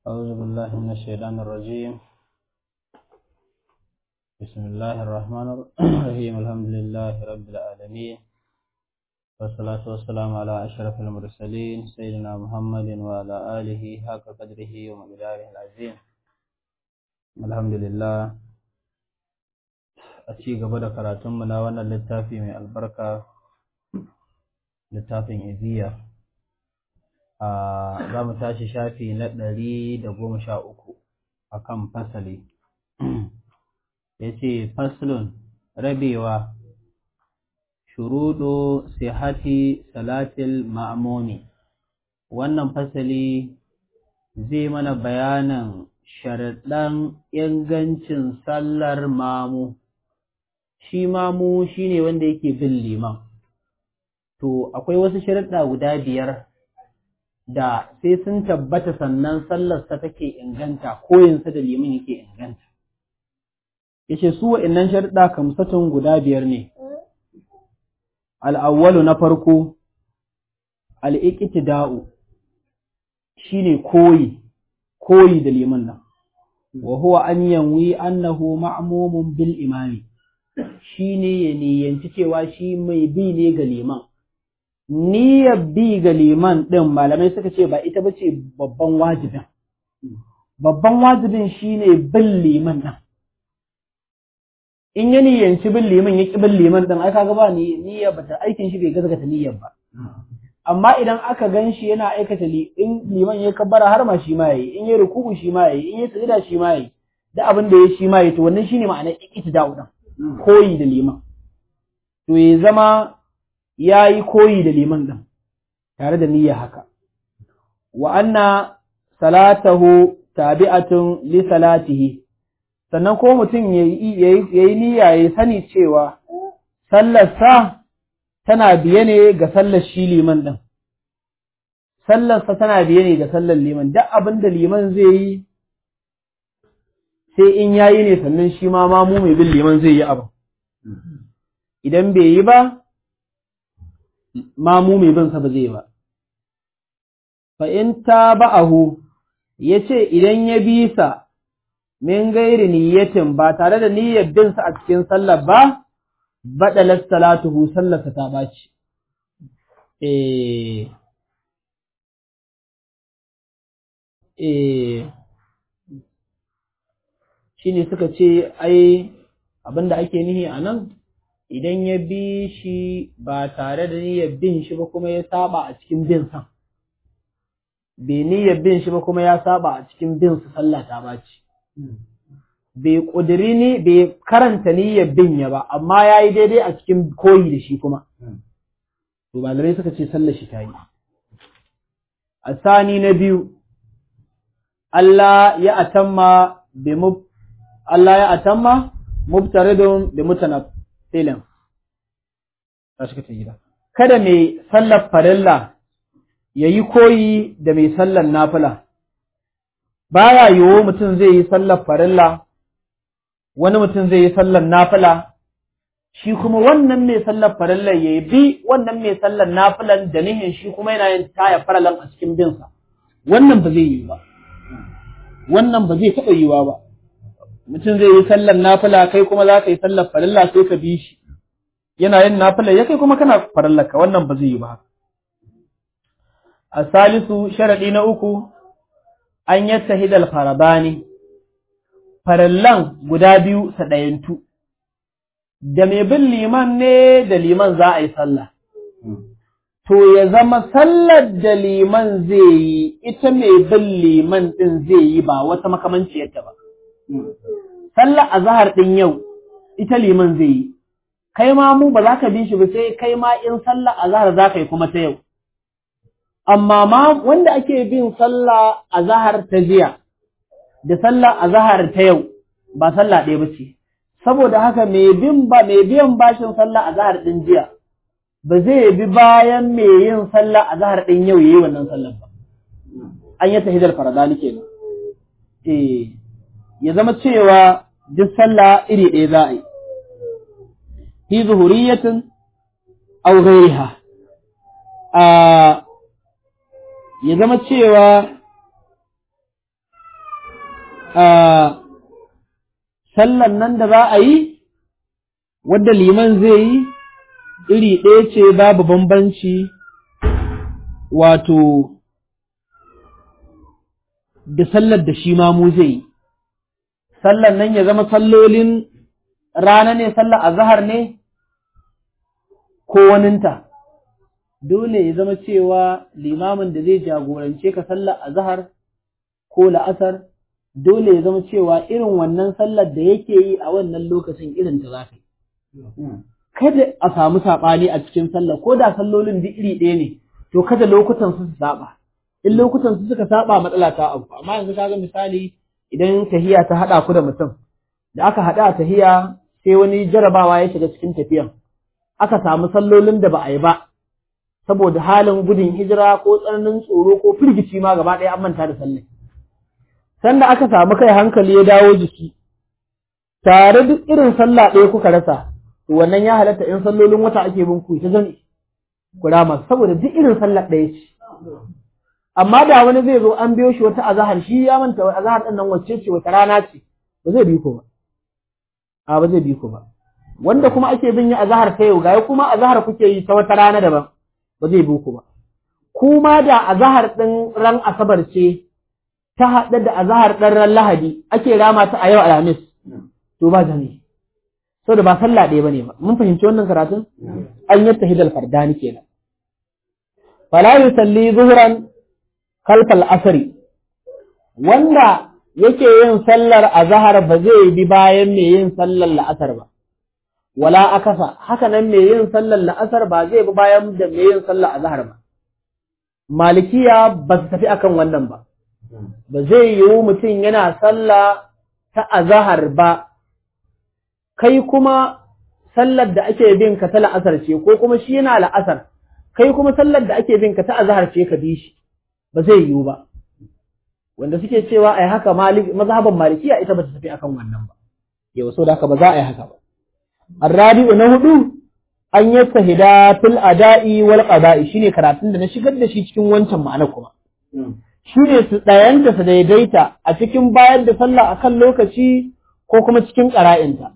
أعوذ بالله من الشيطان الرجيم بسم الله الرحمن الرحيم الحمد لله رب العالمين والصلاة والسلام على أشرف المرسلين سيدنا محمد وعلى آله حق قدره ومقداره العظيم الحمد لله أتي قبل كراتم من وانا للتافي من البركة littafin iziya za mu tashi shafi na ɗari da goma sha uku a kan fasali ya ce faslun rabewa shuruɗo sihati salatil ma'amuni wannan fasali zai mana bayanan sharaɗan ingancin sallar mamu shi mamu shine wanda yake bin liman to akwai wasu sharuɗa guda biyar da sai sun tabbata sannan sallarsa take inganta koyinsa da liman yake inganta yace su wa'annan sharuɗa kamsatun guda biyar ne al'awwalu na farko al'iqtida'u shine koyi koyi da liman nan wa huwa an yanwi annahu ma'mumun bil imami shine ya niyyanci cewa shi mai bi ne ga liman niyyar bi ga liman ɗin malamai suka ce ba ita ba ce babban wajibin. Babban wajibin shi ne bin liman ɗin. In ya niyyanci bin liman ya ƙi bin liman ɗin, aka ga ba niyyar ba ta aikin shi bai gazgata niyyar ba. Amma idan aka gan shi yana aikata in liman ya kabbara har ma shi ma yayi, in ya ruku'u shi ma yayi, in ya sujada shi ma yayi, da abin da ya shi ma yayi to wannan shine ma'anar iktida'u ɗin. Koyi da liman. To ya zama ya yi koyi da liman ɗin tare da niyya haka. Wa anna salatahu tabi'atun li salatihi sannan ko mutum ya yi niyya ya sani cewa sallarsa tana biye ne ga sallar shi liman ɗin. Sallarsa tana biye ne ga sallar liman, duk abin da liman zai yi sai in ya yi ne sannan shi ma mamu mai bin liman zai yi abu. Idan bai yi ba, mamu mai bin sa ba zai ba. Fa in ta ba'ahu ya ce idan ya bi sa min gairi niyyatin ba tare da niyyar bin sa a cikin sallar ba, baɗalar salatuhu sallarsa ta ɓaci. Eh, eh, shi ne suka ce, ai, abin da ake nihi a nan, idan ya bi shi ba tare da niyyar bin shi ba kuma ya saba a cikin bin sa bai niyyar bin shi ba kuma ya saba a cikin bin sa sallah ta baci bai kudiri ni bai karanta niyyar bin ya ba amma ya yi daidai a cikin koyi da shi kuma to malamai suka ce sallar shi ta yi a sani na biyu Allah ya atamma bi Allah ya atamma mubtaridun bi mutanab filin a shi ta gida kada mai sallar farilla ya yi koyi da mai sallar nafila baya yiwu mutum zai yi sallar farilla wani mutum zai yi sallar nafila shi kuma wannan mai sallar farilla ya bi wannan mai sallar nafilan da nihin shi kuma yana yin taya faralan a cikin binsa wannan ba zai yi ba wannan ba zai taɓa yiwa ba mutum zai yi sallar nafila kai kuma za ka yi sallar farilla sai ka bi shi yana yin nafila ya kai kuma kana farallaka wannan ba zai yi ba a salisu sharaɗi na uku an yadda hidal farabani farallan guda biyu sa ɗayantu da mai bin liman ne da liman za a yi sallah to ya zama sallar da liman zai yi ita mai bin liman ɗin zai yi ba wata makamanciyarta ba sallar azahar ɗin yau ita liman zai yi kai ma mu ba za ka bi shi ba sai kai ma in sallah azhar za ka yi kuma ta yau amma ma wanda ake bin sallah azhar ta jiya da sallah azhar ta yau ba sallah ɗaya ba ce saboda haka mai bin ba mai biyan bashin sallah azhar din jiya ba zai bi bayan mai yin sallah azhar din yau yayi wannan sallar ba an yi tahidar faradani kenan eh ya zama cewa duk sallah iri ɗaya za a yi في ظهورية أو غيرها ya zama cewa sallan nan da za a yi wadda liman zai yi iri ɗaya ce babu bambanci wato da sallar da shi ma mu zai yi sallan nan ya zama sallolin rana ne sallar azahar ne ko waninta dole ya zama cewa limamin da zai jagorance ka sallar azahar ko la'asar dole ya zama cewa irin wannan sallar da yake yi a wannan lokacin irin ta zafi. Kada a samu saɓani a cikin sallar ko da sallolin duk iri ɗaya ne, to kada lokutan su su saɓa. In lokutan su suka saɓa matsala ta abu, amma yanzu kaga misali idan tahiya ta haɗa ku da mutum, da aka haɗa a tahiya sai wani jarabawa ya shiga cikin tafiyan. Aka samu sallolin da ba a yi ba, saboda halin gudun hijira ko tsananin tsoro ko firgici ma gaba ɗaya an manta da sallah. sanda aka samu kai hankali ya dawo jiki tare duk irin sallah ɗaya kuka rasa to wannan ya halatta in sallolin wata ake bin ku ta zan ku rama saboda duk irin sallah ɗaya ce amma da wani zai zo an biyo shi wata azahar shi ya manta azahar ɗin nan wacce ce wata rana ce ba zai bi ku ba a ba zai bi ku ba wanda kuma ake bin yi azahar ta yau ga kuma azahar kuke yi ta wata rana daban ba zai bi ku ba kuma da azahar ɗin ran asabar ce ta haɗa da azahar ɗan ran lahadi ake rama ta a yau alhamis to ba jami sau da ba sallah ɗaya ba ne ba mun fahimci wannan karatun an yi tahidal fardani kenan fala yusalli zuhran kalfal asri wanda yake yin sallar azahar ba zai bi bayan mai yin sallar la'asar ba wala akasa haka nan mai yin sallar la'asar ba zai bi bayan da mai yin sallar azahar ba malikiya ba su tafi akan wannan ba ba zai yiwu mutum yana sallah ta azahar ba, kai kuma sallar da ake bin ka ta la'asar ce, ko kuma shi yana la'asar, kai kuma sallar da ake bin ka ta azahar ce ka bi shi, ba zai yiwu ba. Wanda suke cewa ai haka mazhaban malikiya ita ba ta tafi akan wannan ba, yau so da haka ba za a yi haka ba. Arrabi'u na hudu an yi sahida fil ada'i wal qada'i shine karatun da na shigar da shi cikin wancan ma'ana kuma. shi ne su ɗayanta su daidaita a cikin bayar da sallah a kan lokaci ko kuma cikin ƙara'inta.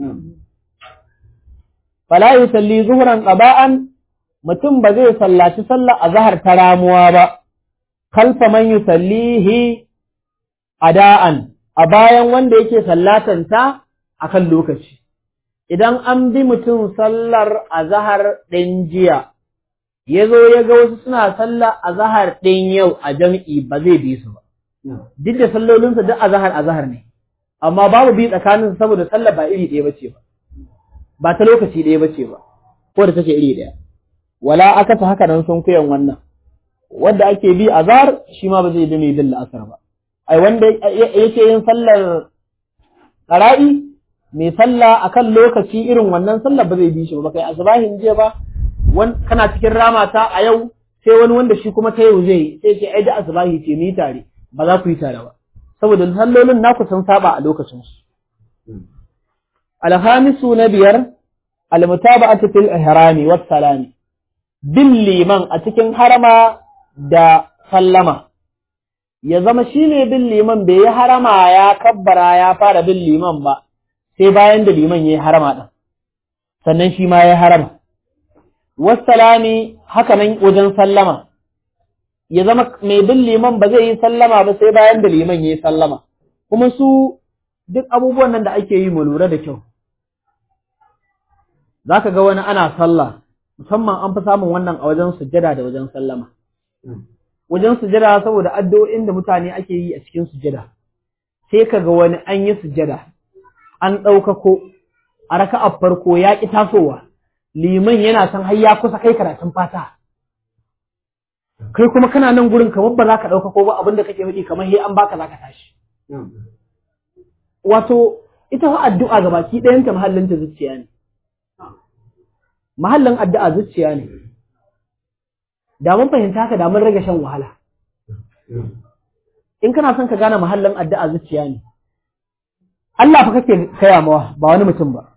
Fala yi salli zuhuran ƙaba'an mutum ba zai sallaci sallah a zahar ta ramuwa ba, kalfa man yi sallihi ada'an a bayan wanda yake sallatanta a kan lokaci. Idan an bi mutum sallar a zahar ɗin jiya, ya zo ya ga wasu suna sallah a zahar ɗin yau a jam'i ba zai bi su ba. Duk da sallolinsa duk a zahar a zahar ne, amma babu bi tsakanin saboda sallah ba iri ɗaya bace ba, ba ta lokaci ɗaya bace ba, ko da take iri ɗaya. Wala aka ta haka nan sun kuyan wannan, wanda ake bi a zahar shi ma ba zai bi mai bin la'asar ba. Ai, wanda yake yin sallar ƙara'i, mai sallah akan lokaci irin wannan sallah ba zai bi shi ba, kai asubahin jiya ba, kana cikin ramata a yau sai wani wanda shi kuma ta yau zai sai ce ai da asbahi ce ni tare ba za ku yi tare ba saboda sallolin naku sun saba a lokacin su alhamisu na biyar almutaba'atu fil ihrami was salami bin liman a cikin harama da sallama ya zama shine bin liman bai yi harama ya kabbara ya fara bin liman ba sai bayan da liman ya yi harama din sannan shi ma ya harama wasalami haka nan wajen sallama ya zama mai bin liman ba zai yi sallama ba sai bayan da liman ya yi sallama kuma su duk abubuwan nan da ake yi mu lura da kyau za ka ga wani ana sallah musamman an fi samun wannan a wajen sujjada da wajen sallama wajen sujjada saboda addu'o'in da mutane ake yi a cikin sujjada sai ka ga wani an yi sujjada an ɗaukako a raka'ar farko ya ƙi tasowa liman yana san har ya kusa kai karatun fata kai kuma kana nan gurin kamar ba za ka ɗauka ko ba abin da kake faɗi kamar he an baka za ka tashi wato ita fa addu'a ga baki ɗayanta mahallinta zuciya ne mahallin addu'a zuciya ne da mun fahimta haka da mun rage shan wahala in kana son ka gane mahallin addu'a zuciya ne Allah fa kake kaya mawa ba wani mutum ba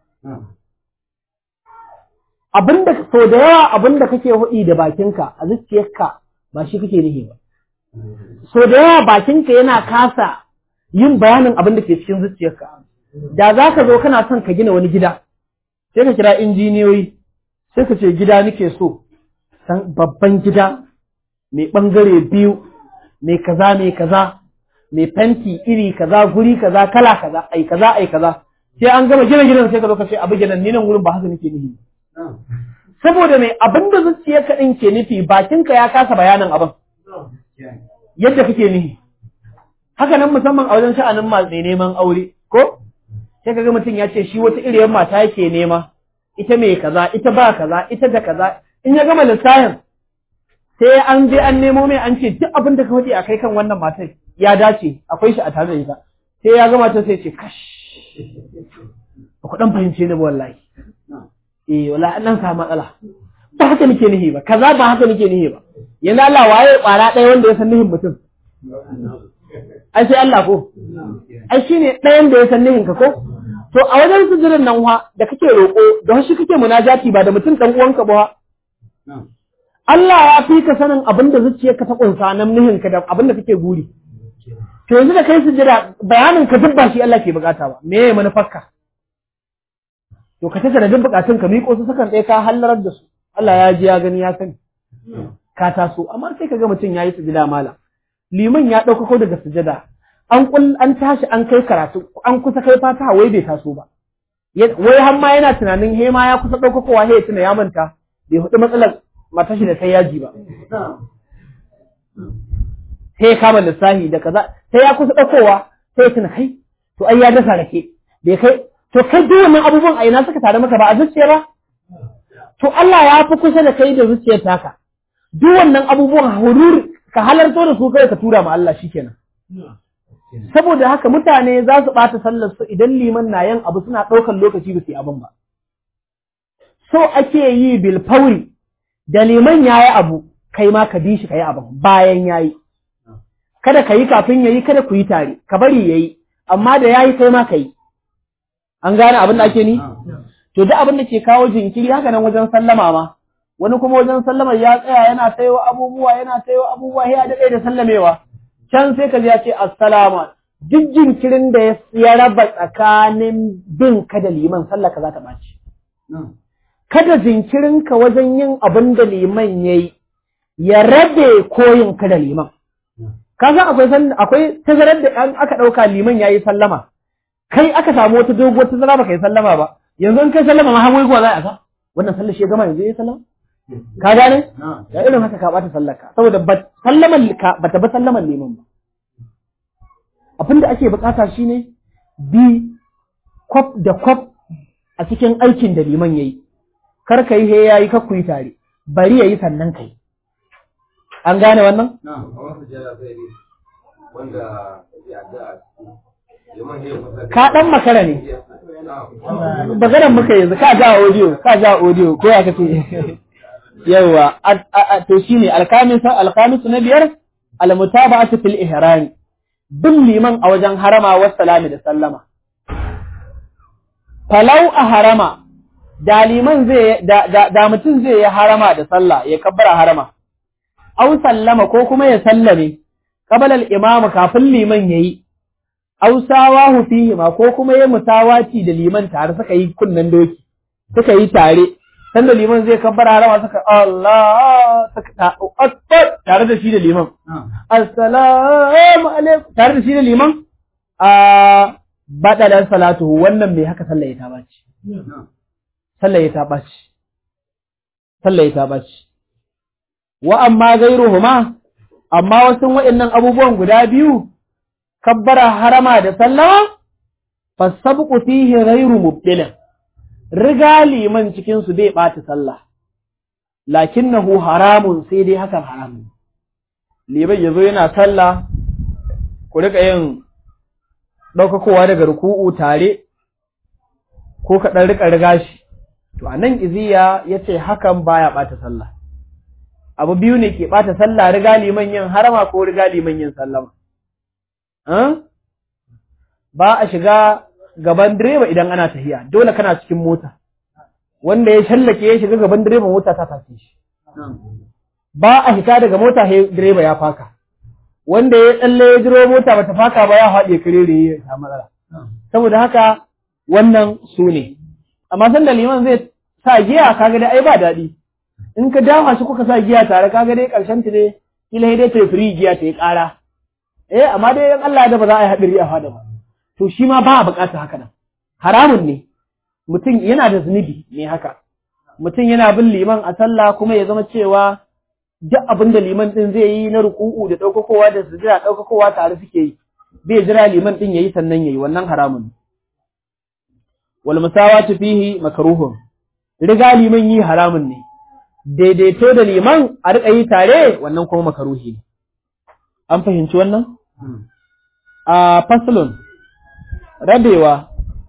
abinda so da yawa abinda kake hudi da bakinka a zuciyarka ba shi kake nihi ba so da yawa bakinka yana kasa yin bayanin abin da ke cikin zuciyarka da za ka zo kana son ka gina wani gida sai ka kira injiniyoyi sai ka ce gida nake so san babban gida mai ɓangare biyu mai kaza mai kaza mai fenti iri kaza guri kaza kala kaza ai kaza ai kaza sai an gama gina gidan sai ka zo ka ce abu gidan ni nan gurin ba haka nake nufi saboda mai abin da zuciyarka din ke nufi bakinka ya kasa bayanin abin yadda kake nufi haka nan musamman a wajen sha'anin masu neman aure ko sai kaga mutum ya ce shi wata iriyar mata yake nema ita mai kaza ita ba kaza ita da kaza in ya gama lissafin sai an je an nemo mai an ce duk abin da ka faɗi a kai kan wannan matar ya dace akwai shi a tare da ita sai ya gama ta sai ce kash ba ku dan fahimce ni ba wallahi eh wallahi an samu matsala ba haka nake nihi ba kaza ba haka nake nihi ba yanzu Allah waye kwara ɗaya wanda ya san nihin mutum ai sai Allah ko ai shine ɗayan da ya san nihin ka ko to a wajen sujurin nan wa da kake roƙo da shi kake munajati ba da mutum dan uwanka ba Allah ya fi ka sanin abin da zuciyarka ta kunsa nan nihin ka da abin da kake guri to yanzu da kai sujira bayanin ka duk ba shi Allah ke bukata ba me manufarka to ka tattara duk bukatun ka miƙo su sakan ɗaya ka hallarar da su Allah ya ji ya gani ya sani ka taso amma sai ka ga mutum ya yi sujada mala liman ya ɗaukako daga sujada an kul an tashi an kai karatu an kusa kai fata wai bai taso ba wai har ma yana tunanin he ma ya kusa ɗaukakowa he tuna ya manta bai hudu matsalar matashi da ta yaji ba sai ya kama lissahi da kaza sai ya kusa ɗaukowa sai ya tuna kai to ai ya dasa rake bai kai to kai duk wannan abubuwan a ina suka tare maka ba a zuciya ba to Allah ya fi kusa da kai da zuciyar taka duk wannan abubuwan hurur ka halarto da su kai ka tura ma Allah shikenan saboda haka mutane za su ɓata sallar su idan liman na yin abu suna ɗaukar lokaci ba su yi abin ba so ake yi bil fauri da liman ya yi abu kai ma ka bi shi ka yi abin bayan ya yi kada ka yi kafin ya yi kada ku yi tare ka bari ya yi amma da ya yi kai ma ka yi an gane abin da ake ni to duk abin da ke kawo jinkiri haka nan wajen sallama ma wani kuma wajen sallama ya tsaya yana tayo abubuwa yana tayo abubuwa ya daɗe da sallamewa can sai ka ji ya ce assalamu duk jinkirin da ya raba tsakanin bin ka da liman sallah ka za ta ɓaci kada jinkirinka wajen yin abin da liman ya yi ya rabe koyin ka da liman ka san akwai akwai tazarar da an aka ɗauka liman ya yi sallama kai aka samu wata doguwar tazara baka yi sallama ba yanzu in kai sallama ma hawo kuwa za a ka wannan sallar shi ya gama yanzu ya yi sallama ka gane ya irin haka ka bata sallar ka saboda ba sallaman ka bata ba sallaman liman ba abin da ake bukata shine bi kwaf da kwaf a cikin aikin da liman yayi kar ka yi he yayi kar ku yi tare bari yayi sannan kai an gane wannan ka dan makara ne maganar muka yanzu ka ja audio ka ja audio ko ya kace yawa to shine alkamis alkamis na biyar almutaba'atu fil ihram bin liman a wajen harama wa salami da sallama falau a harama da liman zai da da mutum zai yi harama da sallah ya kabbara harama aw sallama ko kuma ya sallame qabala al-imam kafin liman yayi aw sawahu fihi ma ko kuma ya mutawaci da liman tare suka yi kunnan doki suka yi tare sanda liman zai kabbara harama suka Allah suka akbar tare da shi da liman assalamu alaikum tare da shi da liman a badalan salatu wannan mai haka sallah ya ta baci sallah ya ta baci sallah ya ta baci wa amma gairuhuma amma wasu waɗannan abubuwan guda biyu kabbara harama da sallama fasabqu fihi ghairu mubtilin riga liman cikin su bai ɓata sallah lakinnahu haramun sai dai hakan haramun liman yazo yana sallah ku rika yin ɗaukakowa daga ruku'u tare ko ka ɗan rika riga shi to anan iziya yace hakan baya ɓata sallah abu biyu ne ke ɓata sallah riga liman yin harama ko riga liman yin sallama ba a shiga gaban direba idan ana tafiya dole kana cikin mota wanda ya shallake ya shiga gaban direba mota ta tafi shi ba a hita daga mota sai direba ya faka wanda ya tsalle ya jiro mota bata faka ba ya haɗe karere ya samu matsala saboda haka wannan su ne amma sanda liman zai sa giya kaga dai ai ba daɗi in ka dama shi kuka sa giya tare kaga dai ƙarshen ta dai kila dai ta firi giya ta yi ƙara eh amma dai in Allah da ba za a yi haɗari a fada ba to shi ma ba a buƙatar haka nan haramun ne mutum yana da zunubi ne haka mutum yana bin liman a sallah kuma ya zama cewa duk abin da liman din zai yi na ruku'u da ɗaukakowa da sujira ɗaukakowa tare suke yi bai jira liman din yayi sannan yayi wannan haramun wal musawatu fihi makruhun riga liman yi haramun ne daidaito da liman a riƙa yi tare wannan kuma makaruhi ne an fahimci wannan a faslun rabewa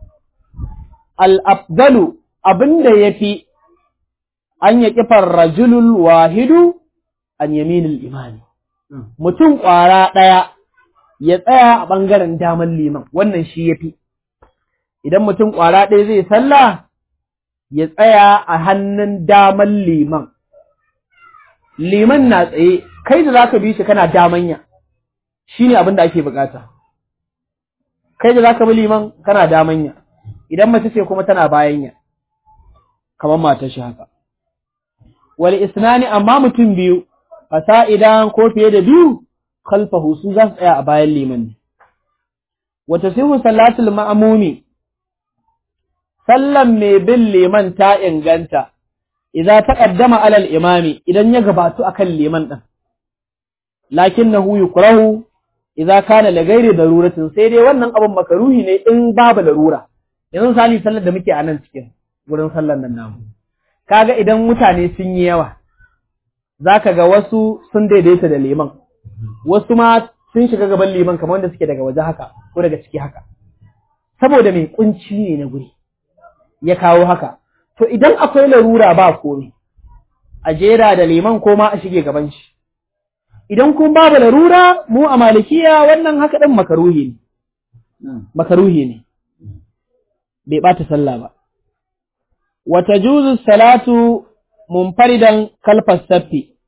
al-afdalu abinda yafi an ya kifar rajulul wahidu an yaminul imani mutum ƙwara ɗaya ya tsaya a ɓangaren daman liman wannan shi yafi idan mutum ƙwara ɗaya zai sallah ya tsaya a hannun daman liman liman na tsaye kai da zaka bi shi kana damanya shine abin da ake bukata kai da zaka bi liman kana damanya idan mace ce kuma tana bayanya kamar matar shi haka wal isnani amma mutum biyu fasa'idan ko fiye da biyu khalfahu su za su tsaya a bayan liman ne wata sihu salatul ma'amumi sallan mai bin liman ta inganta idza taqaddama alal imami idan ya gabatu akan liman din lakinnahu yukrahu idza kana la ghairi daruratin sai dai wannan abun makaruhi ne in babu larura yanzu sali sallar da muke a nan cikin wurin sallar nan namu kaga idan mutane sun yi yawa zaka ga wasu sun daidaita da liman wasu ma sun shiga gaban liman kamar wanda suke daga waje haka ko daga ciki haka saboda mai kunci ne na guri ya kawo haka to idan akwai larura ba komai a jera da liman ko ma a shige gaban shi idan kun babu larura mu a malikiya wannan haka ɗin makaruhi ne makaruhi ne bai ɓata sallah ba wata juzu salatu munfaridan kalfas saffi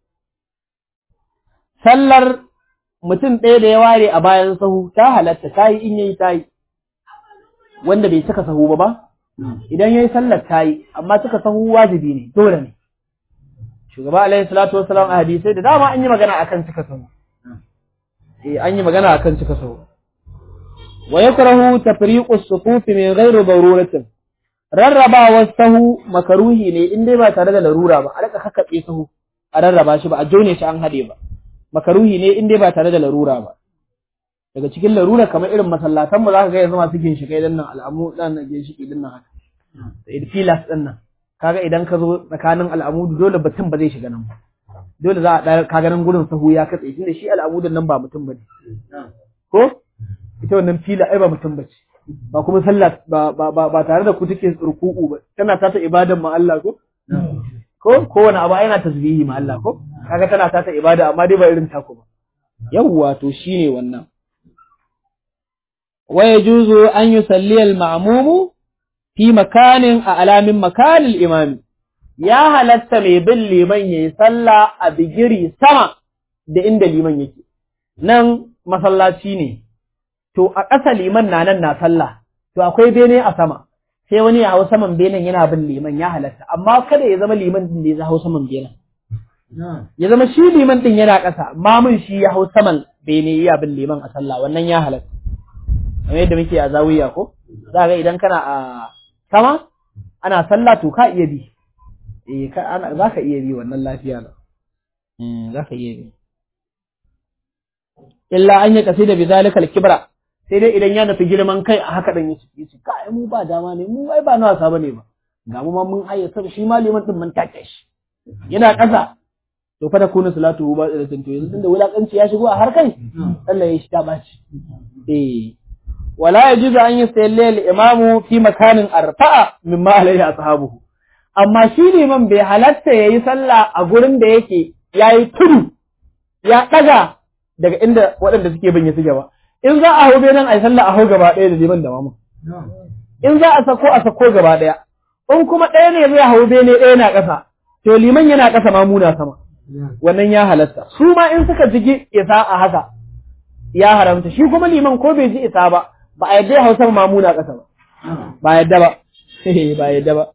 sallar mutum ɗaya da ya ware a bayan sahu ta halatta ta yi in yayi ta yi wanda bai cika sahu ba ba idan yayi sallar ta yi amma cika sahu wajibi ne dole ne shugaba alaihi salatu wassalam a hadisai da dama an yi magana akan cika sahu eh an yi magana akan cika sahu wa yakrahu tafriqu as-sufuf min ghairi daruratin rarraba sahu makaruhi ne in dai ba tare da larura ba a rika kakkabe sahu a rarraba shi ba a jone shi an hade ba makaruhi ne in dai ba tare da larura ba daga cikin larura kamar irin masallatan mu zaka ga yanzu masu ginshikai din nan al'amu dan nan ginshiki din nan haka da filas din nan kaga idan ka zo tsakanin al'amudu dole batun ba zai shiga nan ba dole za a ɗaya kaga nan gurin sahu ya katse tunda shi al'amudun nan ba mutum bane ko ita wannan fila ai ba mutum bace ba kuma sallah ba ba ba tare da ku take ruku'u ba tana ta ta ibadan ma Allah ko ko kowane abu yana tasbihi ma Allah ko kaga tana ta ta ibada amma dai ba irin taku ba yawwa to shine wannan wa yajuzu an yusalli al-ma'mumu fi makanin a alamin makanin imami, ya halatta mai bin liman ya yi sallah a bigiri sama da inda liman yake, nan masallaci ne, to a ƙasa liman na nan na sallah, to akwai bene a sama, sai wani ya hau saman benen yana bin liman ya halatta, amma kada ya zama liman din da ya hau saman benen. Ya zama shi liman din yana ƙasa, mamun shi ya hau saman bene ya bin liman a sallah, wannan ya halatta. Kamar yadda muke a zawiya ko? Za ga idan kana a sama ana sallah to ka iya bi eh ka ana zaka iya bi wannan lafiya na mm zaka iya bi illa an yi kasida bi zalikal kibra sai dai idan ya nufi girman kai a haka dan yace yace kai mu ba dama ne mu ai ba na wasa bane ba ga mu ma mun ayyata shi maliman din mun take shi yana kasa to fa da kuna salatu ba da to yanzu tunda wulakanci ya shigo a har kai Allah ya shi ta baci eh ولا يجوز أن يصلي الإمام في مكان أرفع مما عليه أصحابه amma shi liman bai halatta ya yi sallah a gurin da yake ya yi tudu ya ɗaga daga inda waɗanda suke bin ya suke ba in za a hau benin a yi sallah a hau gaba ɗaya da liman da mamu in za a sako a sako gaba ɗaya in kuma ɗaya ne zai hau bene ɗaya na ƙasa to liman yana ƙasa mamu na sama wannan ya halatta su ma in suka jigi isa a haka ya haramta shi kuma liman ko bai ji isa ba ba a yadda hausar mamuna ƙasa ba ba yadda ba ba yadda ba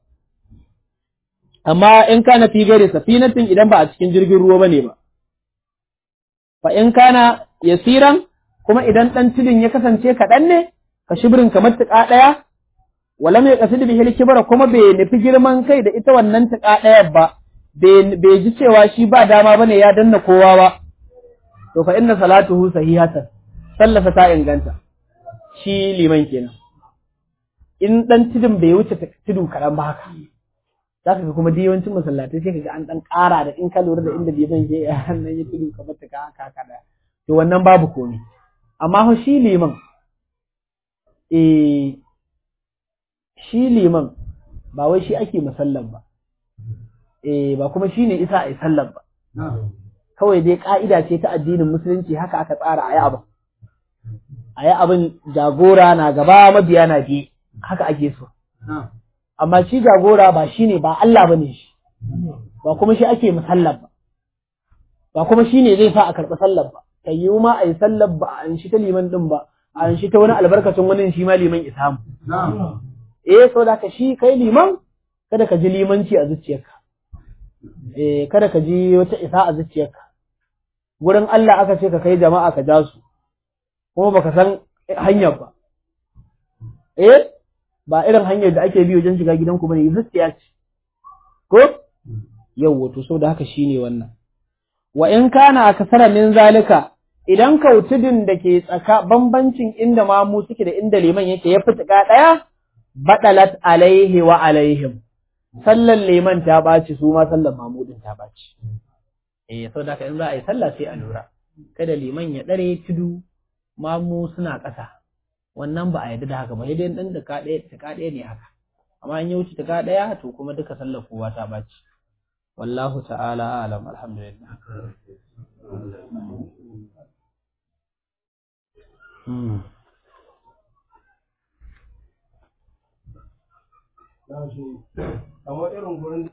amma in kana fi gare safinatin idan ba a cikin jirgin ruwa bane ba fa in kana yasiran kuma idan dan tudun ya kasance kaɗan ne ka shibirin kamar tuƙa ɗaya wala mai kasid bihil kibara kuma bai nufi girman kai da ita wannan tuƙa ɗaya ba bai ji cewa shi ba dama bane ya danna kowa ba to fa inna salatuhu sahihatan sallasa ta inganta shi liman kenan in dan tudun bai wuce tudu kaɗan ba haka za ka ga kuma yawancin masallatai sai ka ga an dan ƙara da in ka lura da inda liman ke a hannun ya tudu kamar ta haka haka da to wannan babu komai amma fa shi liman eh shi liman ba wai shi ake musallan ba eh ba kuma shine isa a sallan ba kawai dai ka'ida ce ta addinin musulunci haka aka tsara ayi abin ayi abin jagora na gaba mabiya na biye haka ake so amma shi jagora ba shine ba Allah bane shi ba kuma shi ake musallan ba ba kuma shine zai sa a karɓi sallar ba kai yi ma a yi sallar ba an shi ta liman din ba an shi ta wani albarkacin wani shi ma liman isamu eh so da ka shi kai liman kada ka ji limanci a zuciyarka eh kada ka ji wata isa a zuciyarka gurin Allah aka ce ka kai jama'a ka ja su kuma baka san hanyar ba eh ba irin hanyar da ake bi wajen shiga gidanku bane zuciya ce ko yau wato so da haka shine wannan wa in kana akasara min zalika idan kautudin da ke tsaka bambancin inda mamu suke da inda liman yake ya fitika daya badalat alaihi wa alaihim sallan liman ta ɓaci su ma sallan mamudin ta ɓaci eh so da in za a yi sallah sai a lura kada liman ya dare tudu mamu suna ƙasa wannan ba a yarda da haka ba sai dai dan da ka ɗaya ta ɗaya ne haka amma in ya wuce ta ɗaya to kuma duka sallar kowa ta ɓaci wallahu ta'ala alam alhamdulillah kamar irin gurin